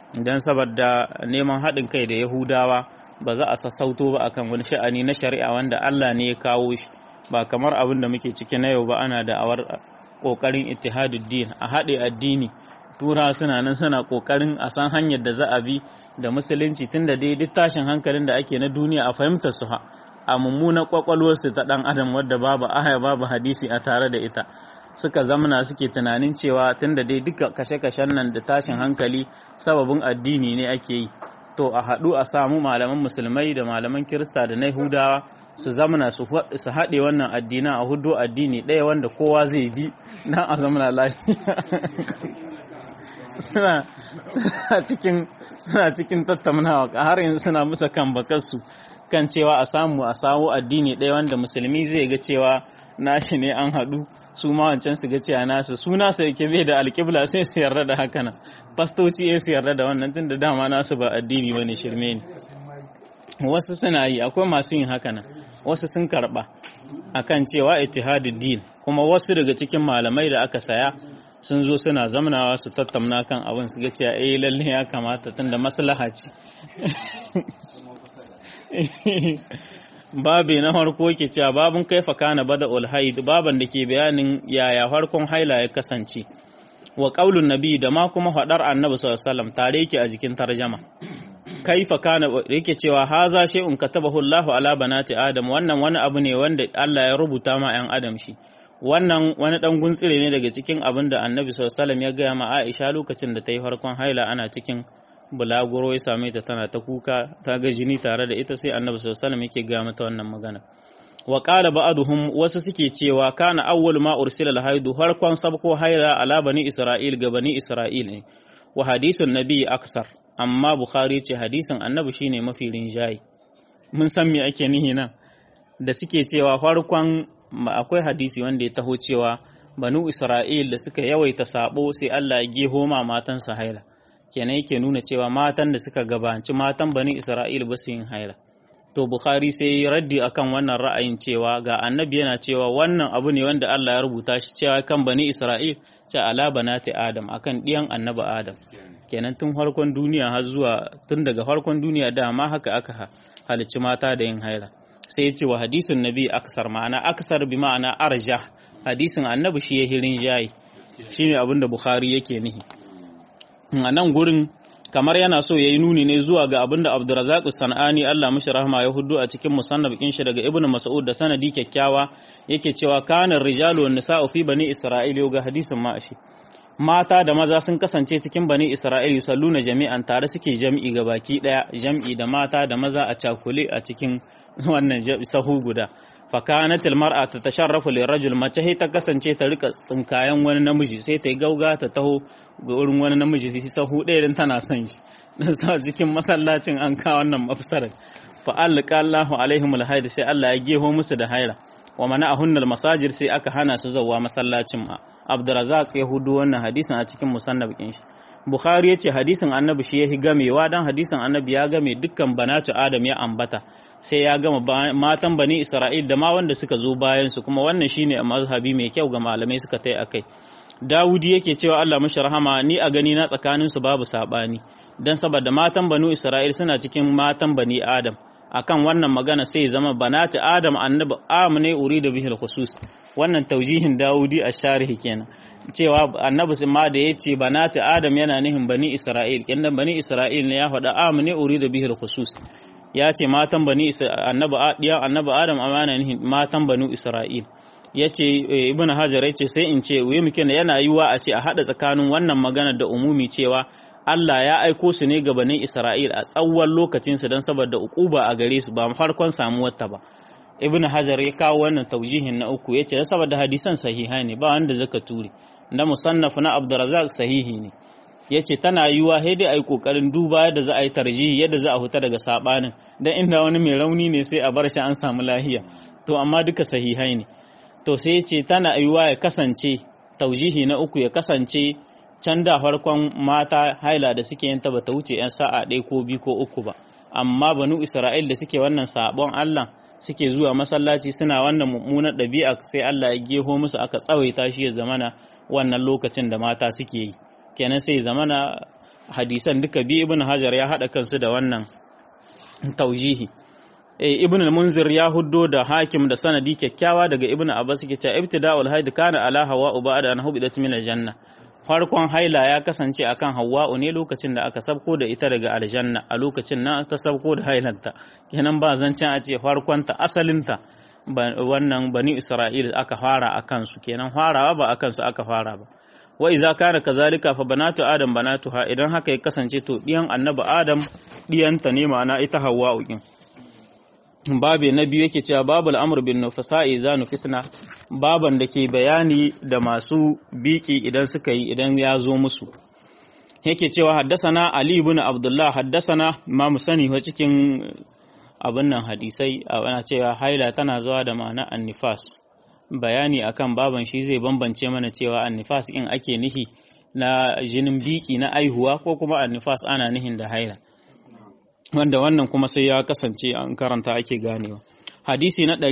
don saboda neman haɗin kai da yahudawa ba za a sassauto ba akan wani sha'ani na shari'a wanda Allah ne ya kawo shi ba kamar abin da muke ciki na yau ba ana da awar kokarin ittihaduddin a haɗe addini tura suna nan suna kokarin a san hanyar da za a bi da musulunci tunda dai duk tashin hankalin da ake na duniya a fahimtar su a mummunan kwakwalwarsu ta dan adam wadda babu aya babu hadisi a tare da ita suka zamana suke tunanin cewa tunda dai duka kashe-kashen nan da tashin hankali sababin addini ne ake yi to a haɗu a samu malaman musulmai da malaman kirista da na yahudawa su zamana su haɗe wannan addina a hudu addini ɗaya wanda kowa zai bi na a zamana lafiya suna cikin suna cikin tattaunawa har yanzu suna musa kan bakarsu kan cewa a samu a samu addini ɗaya wanda musulmi zai ga cewa nashi ne an haɗu su ma wancan su ga cewa nasu su nasu yake bai da alƙibla sai su yarda da haka nan fastoci ya su yarda da wannan tun da dama nasu ba addini bane shirme ne wasu suna yi akwai masu yin haka nan wasu sun karɓa akan cewa ittihadud din kuma wasu daga cikin malamai da aka saya sun zo suna zamanawa su tattauna kan abin su ga cewa eh lalle ya kamata tunda maslaha ce babi na farko ke cewa babun kaifa kana bada ulhaid baban da ke bayanin yaya farkon haila ya kasance wa qaulun nabi da ma kuma fadar annabi sallallahu alaihi wasallam tare yake a jikin tarjama kaifa kana yake cewa haza shay'un katabahu Allahu ala banati adam wannan wani abu ne wanda Allah ya rubuta ma 'yan adam shi wannan wani dan guntsire ne daga cikin abin da annabi sallallahu ya gaya ma Aisha lokacin da ta yi farkon haila ana cikin bulaguro ya same ta tana ta kuka ta ga jini tare da ita sai annabi sallallahu yake gaya mata wannan magana wa qala ba'dhum wasu suke cewa kana awwal ma ursila al-haidu farkon sabko haila ala bani isra'il ga bani isra'il ne wa hadisun nabi aksar amma bukhari ce hadisin annabi shine mafi rinjayi mun san me ake nihi nan da suke cewa farkon akwai hadisi wanda ya taho cewa banu isra'il da suka yawaita sabo sai Allah ya geho ma matansa haila kenan yake nuna cewa matan da suka gabanci matan bani isra'il ba su yin haila to bukhari sai raddi akan wannan ra'ayin cewa ga annabi yana cewa wannan abu ne wanda Allah ya rubuta shi cewa kan bani isra'il ce ala banati adam akan diyan annabi adam kenan tun farkon duniya har zuwa tun daga farkon duniya dama haka aka halicci mata da yin haila sai ya ce wa hadisun nabi aksar ma'ana aksar bi ma'ana arja hadisin annabi shi ya hirin jayi shine abin da bukhari yake nihi a nan gurin kamar yana so ya yi nuni ne zuwa ga abin da abdurazak san'ani allah mashi rahama ya hudu a cikin musannaf kin shi daga ibnu mas'ud da sanadi kyakkyawa yake cewa kana rijalu wan nisa'u fi bani isra'il ga hadisin ma'ashi mata da maza sun kasance cikin bani isra'il yusalluna jami'an tare suke jam'i ga baki daya jam'i da mata da maza a cakule a cikin wannan sahu guda fakanat almar'a ta tasharrafu lirajul mace ta kasance ta rika tsinkayen wani namiji sai ta yi gauga ta taho ga wurin wani namiji sai sahu ɗaya din tana son shi dan sa cikin masallacin an ka wannan mafsarar fa alqa Allahu alaihim alhaid sai Allah ya geho musu da haira wa mana'ahun almasajir sai aka hana su zawa masallacin ma Abdurrazzaq ya hudu wannan hadisin a cikin musannaf kin shi Bukhari ya ce hadisin annabi shi ya yi gamewa don hadisin annabi ya game dukkan banatu Adam ya ambata sai ya gama matan bani Isra'il da ma wanda suka zo bayansu kuma wannan shine a mazhabi mai kyau ga malamai suka tai akai Dawudi yake cewa Allah mashi rahama ni a gani na tsakanin su babu sabani dan saboda matan banu Isra'il suna cikin matan bani Adam akan wannan magana sai zama banatu Adam annabi amne urida bihil khusus wannan taujihin Dawudi a sharhi kenan cewa annabi sun ma da yace banatu Adam yana nihin bani Isra'il kindan bani Isra'il ne ya faɗa amne urida bihil khusus ya ce matan bani annabi diyan annabi Adam amana nihin matan banu Isra'il yace ibnu hajar yace sai in ce wai muke yana yiwa a ce a hada tsakanin wannan magana da umumi cewa Allah ya aiko su ne ga bani Isra'il a tsawon lokacinsu don saboda ukuba a gare su ba farkon samuwar ta ba ibnu hajar ya kawo wannan taujihin na uku yace saboda hadisan sahiha ne ba wanda zaka ture na musannaf na Abdurrazzaq sahihi ne yace tana yiwa sai dai ai kokarin duba yadda za a yi tarjihi yadda za a huta daga sabanin dan inda wani mai rauni ne sai a bar shi an samu lahiya to amma duka sahihai ne to sai yace tana yiwa ya kasance taujihi na uku ya kasance can da farkon mata haila da suke yin ta bata wuce yan sa'a ɗaya ko biyu ko uku ba amma banu Isra'il da suke wannan sabon Allah suke zuwa masallaci suna wannan mummunar ɗabi'a sai Allah ya geho musu aka tsawaita shi ya zamana wannan lokacin da mata suke yi kenan sai zamana hadisan duka bi ibn hajar ya hada kansu da wannan taujihi ibn al-munzir ya huddo da hakim da sanadi kyakkyawa daga ibn abbas yake cewa ibtida'ul haid kana ala hawa ba'da an hubidat min al-janna farkon haila ya kasance akan hawa'u ne lokacin da aka sabko da ita daga aljanna a lokacin nan ta sabko da hailanta kenan ba zancen a ce farkonta asalinta wannan bani isra'il aka fara a kansu kenan farawa ba a kansu aka fara ba wa iza kana kazalika fa banatu adam banatuha idan haka ya kasance to diyan annabi adam diyanta ne ma'ana ita hawa'u kin babe na biyu yake cewa babul amr bin nufasa'i za nufisna baban da ke bayani da masu biki idan suka yi idan ya zo musu yake cewa haddasana ali ibn abdullah haddasana ma mu sani wa cikin abin nan hadisai ana cewa haila tana zuwa da ma'ana annifas bayani akan baban shi zai bambance mana cewa annifas in ake nihi na jinin biki na aihuwa ko kuma annifas ana nihin da haila wanda wannan kuma sai ya kasance an karanta ake ganewa hadisi na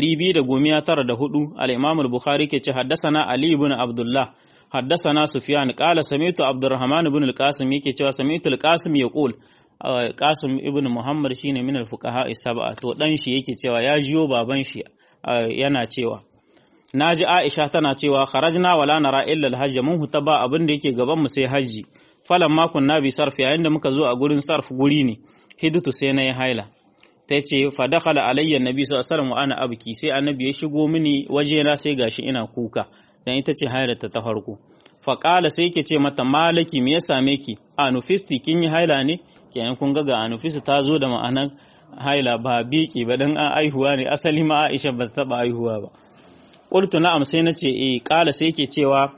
294 al-Imam al-Bukhari ke ce haddasana Ali ibn Abdullah haddasana Sufyan qala sami'tu Abdurrahman ibn al-Qasim yake cewa sami'tu al-Qasim yaqul Qasim ibn Muhammad shine min al-fuqaha as-sab'a to dan shi yake cewa ya jiyo baban shi yana cewa naji Aisha tana cewa kharajna wala nara illa al-hajj mun huta ba abin da yake gaban mu sai haji falan ma kunna bi sarf yayin da muka zo a gurin sarf guri ne hidutu sai na yi haila ta ce fadakala alayya nabi sallallahu alaihi wa ana abki sai annabi ya shigo mini wajena sai gashi ina kuka dan ita ce hailata ta farko faƙala sai ke ce mata malaki me ya same ki anufisti kin yi haila ne kenan kun ga ga anufisti ta zo da ma'anar haila ba biki ba dan an aihuwa ne asali ma Aisha ba ta taba aihuwa ba qultu na'am sai nace eh ƙala sai ke cewa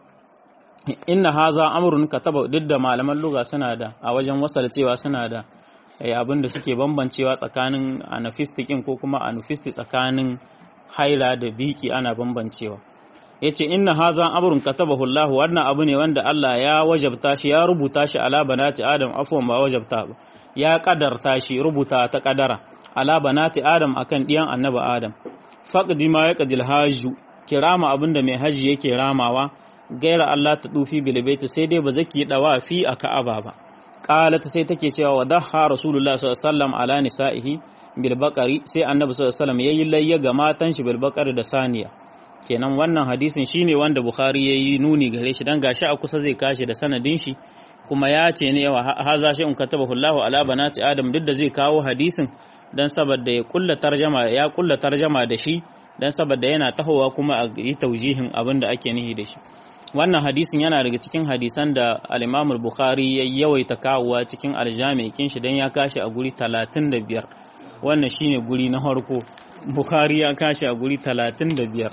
inna haza amrun kataba duk da malaman lugha suna da a wajen wasal cewa suna da abin da suke bambancewa tsakanin anafistikin ko kuma anufisti tsakanin haila da biki ana bambancewa yace inna haza amrun katabahu Allah wannan abu ne wanda Allah ya wajabta shi ya rubuta shi ala banati adam afwan ba wajabta ba ya kadarta shi rubuta ta kadara ala banati adam akan diyan annabi adam faqdi ma yaqdil hajju kirama abinda mai haji yake ramawa gaira Allah ta dufi bilbaiti sai dai ba zaki dawa fi a ka'aba ba qalat sai take cewa wa daha rasulullah sallallahu alaihi wasallam ala nisaihi bil baqari sai annabi sallallahu alaihi wasallam yayi layya ga matan shi bil baqari da saniya kenan wannan hadisin shine wanda bukhari yayi nuni gare shi dan gashi a kusa zai kashi da sanadin shi kuma ya ce ne wa haza shi in katabahu Allah ala banati adam duk da zai kawo hadisin dan saboda ya kulla tarjama ya kulla tarjama da shi dan saboda yana tahowa kuma a yi taujihin abin da ake nihi da shi wannan hadisin yana daga cikin hadisan da al-Imam bukhari ya yawaita kawowa cikin aljami kin shi dan ya kashi a guri 35 wannan shine guri na farko Bukhari ya kashi a guri 35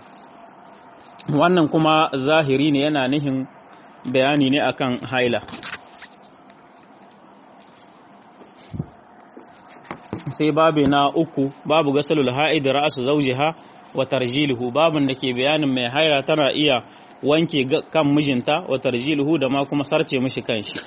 wannan kuma zahiri ne yana nihin bayani ne akan haila sai babu na uku babu gasalul ha'id ra'su zawjiha wa tarjiluhu babun da ke bayanin mai haila tana iya wanke kan mijinta wa tarjiluhu da ma kuma sarce mishi kanshi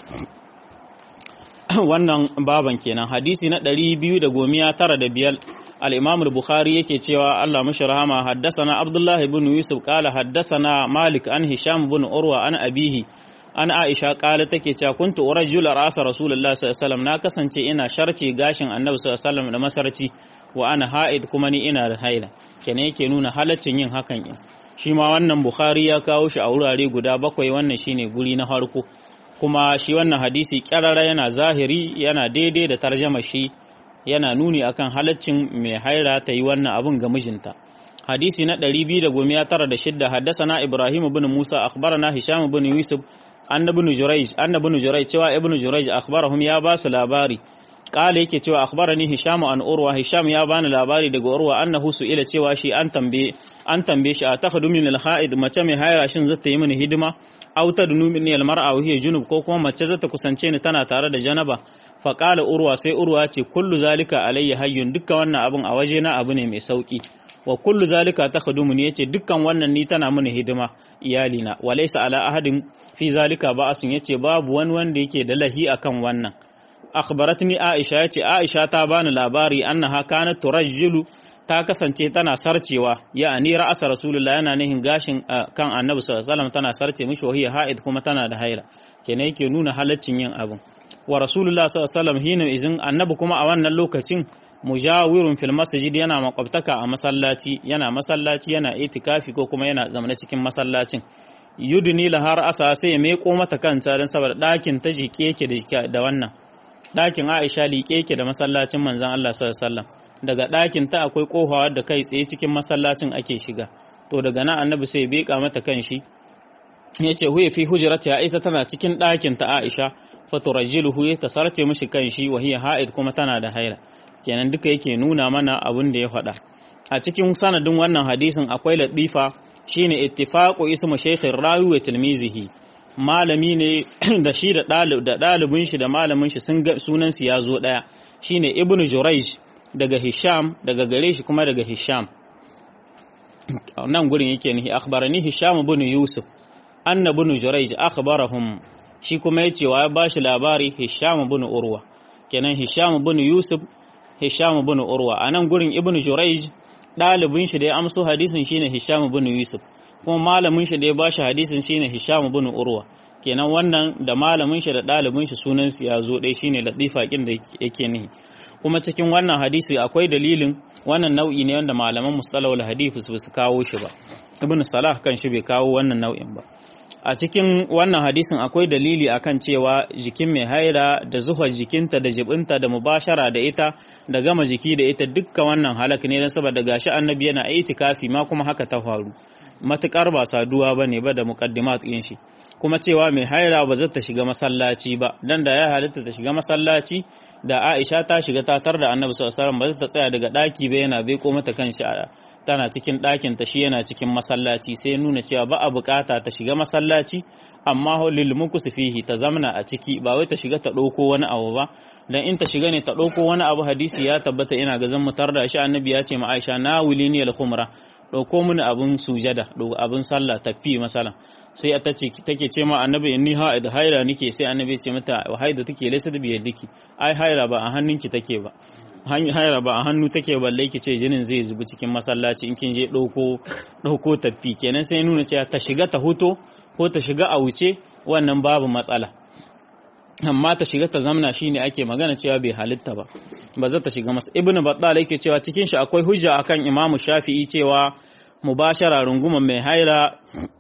wannan baban kenan hadisi na 295 al-Imam al-Bukhari yake cewa Allah mashi rahama haddasana Abdullah ibn Yusuf qala haddasana Malik an Hisham ibn Urwa an abihi an Aisha qala take cewa kuntu urajul ra'sa Rasulullah sallallahu alaihi wasallam na kasance ina sharce gashin Annabi sallallahu alaihi wasallam da masarci wa ana ha'id kuma ni ina da haila kenan yake nuna halaccin yin hakan in shi ma wannan Bukhari ya kawo shi a wurare guda bakwai wannan shine guri na farko kuma shi wannan hadisi kyarara yana zahiri yana daidai da tarjama shi yana nuni akan halaccin mai haira ta yi wannan abun ga mijinta hadisi na 296 haddasana Ibrahim ibn Musa akhbarana Hisham ibn Yusuf annabun Jurayj annabun Jurayj cewa ibn Jurayj akhbarahum ya ba su labari kala yake cewa akhbarani Hisham an Urwa Hisham ya bani labari daga Urwa annahu ila cewa shi an tambaye an tambaye shi a takhadu min al-ha'id mace mai haira shin zata yi mini hidima aw tadnu min al-mar'a wa hiya junub ko kuma mace zata kusance ni tana tare da janaba fa qala urwa sai urwa ce kullu zalika alayya hayyun dukkan wannan abun a waje na abu ne mai sauki wa kullu zalika takhadumu ne yace dukkan wannan ni tana mini hidima iyalina wa laysa ala ahadin fi zalika ba'asun yace babu wani wanda yake da lahi akan wannan akhbaratni aisha yace aisha ta bani labari annaha kanat turajjilu ta kasance tana sarcewa ya'ani ra'asa rasulullah yana nihin gashin kan annabi sallallahu alaihi wasallam tana sarce mishi wahiya ha'id kuma tana da haila kenan yake nuna halaccin yin abin wa rasulullah sallallahu alaihi wasallam hina izin annabi kuma a wannan lokacin mujawirun fil masjid yana makwabtaka a masallaci yana masallaci yana itikafi ko kuma yana zamana cikin masallacin yudni la har asa sai ya meko mata kanta dan saboda dakin ta jike yake da wannan dakin Aisha liƙe yake da masallacin manzon Allah sallallahu alaihi wasallam daga dakin ta akwai kofawa da kai tsaye cikin masallacin ake shiga to daga nan annabi sai ya beka mata kanshi yace huwa fi hujratiha ita tana cikin dakin ta Aisha faturajiluhu ya tasarce mishi kanshi wa hiya ha'id kuma tana da haila kenan duka yake nuna mana abin da ya faɗa a cikin sanadin wannan hadisin akwai latifa shine ittifaqu ismu shaykhin rawi wa tilmizihi malami ne da shi da ɗalibin shi da malamin shi sun ga sunan su ya zo ɗaya shine ibnu jurayj daga hisham daga gare shi kuma daga hisham nan gurin yake ni akhbarani hisham ibn yusuf anna ibn jurayj akhbarahum shi kuma yace wa ya bashi labari hisham ibn urwa kenan hisham ibn yusuf hisham ibn urwa anan gurin ibn jurayj ɗalibin shi da ya amso hadisin shine hisham ibn yusuf kuma malamin shi da ya bashi hadisin shine hisham ibn urwa kenan wannan da malamin shi da ɗalibin shi sunan su ya zo ɗaya shine latifa kin da yake nihi kuma cikin wannan hadisi akwai dalilin wannan nau'i ne wanda malaman mustalahul hadith su su kawo shi ba ibn salah kan shi bai kawo wannan nau'in ba a cikin wannan hadisin akwai dalili akan cewa jikin mai haira da zuhar jikinta da jibinta da mubashara da ita da gama jiki da ita dukkan wannan halak ne don saboda gashi annabi yana itikafi ma kuma haka ta faru matukar ba saduwa bane ba da muqaddimat din shi kuma cewa mai haira ba za ta shiga masallaci ba dan da ya halitta ta shiga masallaci da Aisha ta shiga ta tar da Annabi sallallahu alaihi wasallam ba za ta tsaya daga daki ba yana bai ko mata kanshi tana cikin ɗakin ta shi yana cikin masallaci sai nuna cewa ba a bukata ta shiga masallaci amma lil mukus fihi ta zamna a ciki ba wai ta shiga ta ɗauko wani abu ba dan in ta shiga ne ta ɗauko wani abu hadisi ya tabbata ina ga zan mutar da shi annabi ya ce ma Aisha na wulini al khumra ɗauko mini abin sujada abin sallah tafi masalan sai ta ce take ce ma annabi inni ha'id haira nike sai annabi ce mata haida take laysa bi yadiki ai haira ba a hannunki take ba haira ba a hannu take balle ki ce jinin zai zubi cikin masallaci in kin je ɗauko ɗauko tafi kenan sai nuna cewa ta shiga ta huto ko ta shiga a wuce wannan babu matsala amma ta shiga ta zamna shine ake magana cewa bai halitta ba ba za ta shiga masa ibnu battal yake cewa cikin shi akwai hujja akan imamu shafi'i cewa mubashara runguman mai haira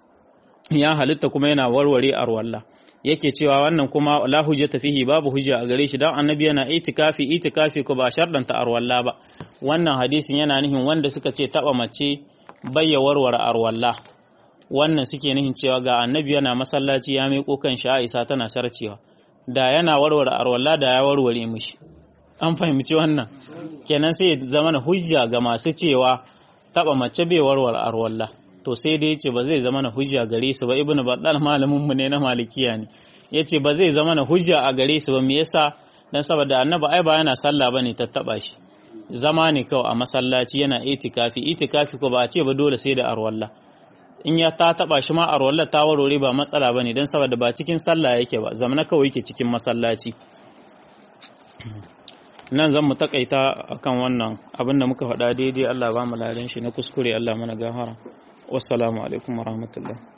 ya halitta kuma yana warware arwalla yake cewa wannan kuma la hujjata fihi babu hujja a gare shi dan annabi yana itikafi itikafi ko ba shardanta arwalla ba wannan hadisin yana nihin wanda suka ce taba mace bayya warware arwalla wannan suke nihin cewa ga annabi yana masallaci ya miƙo kan shi Aisha tana sarcewa da yana warware arwalla da ya warware mishi an fahimci wannan kenan sai zama hujja ga masu cewa taba mace bai warware arwalla to sai dai yace ba zai zama na hujja gare su ba ibnu baddal malamin mu ne na malikiya ne yace ba zai zama na hujja a gare su ba me yasa dan saboda annabi ai ba yana sallah bane ta taba shi zama ne kawai a masallaci yana itikafi itikafi ko ba a ce ba dole sai da arwalla in ya ta taba shi ma arwalla ta warware ba matsala bane dan saboda ba cikin sallah yake ba zamana kawai yake cikin masallaci nan zan mu takaita akan wannan abin da muka faɗa daidai Allah ba mu ladan shi na kuskure Allah mana gafara wassalamu alaikum warahmatullahi